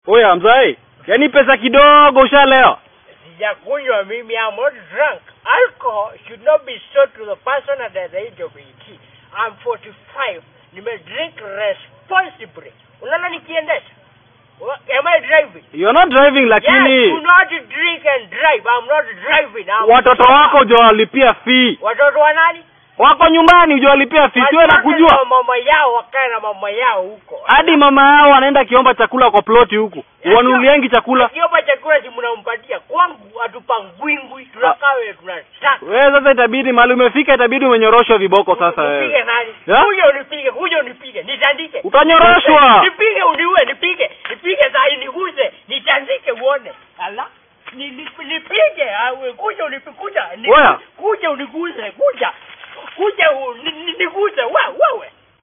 Oya mzai, yaani pesa kidogo ushalewa. Sijakunywa mimi, I'm not drunk. Alcohol should not be sold to the person at the age of 18. I'm 45. Nime drink responsibly. Unaona nikiendesha? Wa- Am I driving? You're not driving Yes, lakini do not drink and drive. I'm not driving. I'm watoto wako hujawalipia fee. watoto wa nani? Wako nyumbani hujawalipia fee. Siwe na Watoto kujua. wa mama yao wakae na mama yao huko. Hadi mama yao anaenda akiomba chakula kwa ploti huku. Wanunuliangi chakula. Akiomba chakula si mnampatia. Kwangu hatupangwingwi, tunakaa wewe tunataka. Wewe sasa itabidi mahali umefika itabidi umenyoroshwa viboko sasa Nipige wewe. nani? Ya? Kuja unipige, kuja unipige, nitandike. Utanyoroshwa. Nipige uniue, nipige. Nipige saa hii niguze, nitandike uone. Ala. Ni- ni- Nipige, awe kuja unipige, kuja. ni- Oya. Kuja uniguze, kuja. Kuja u- ni- ni- niguze, wewe wewe.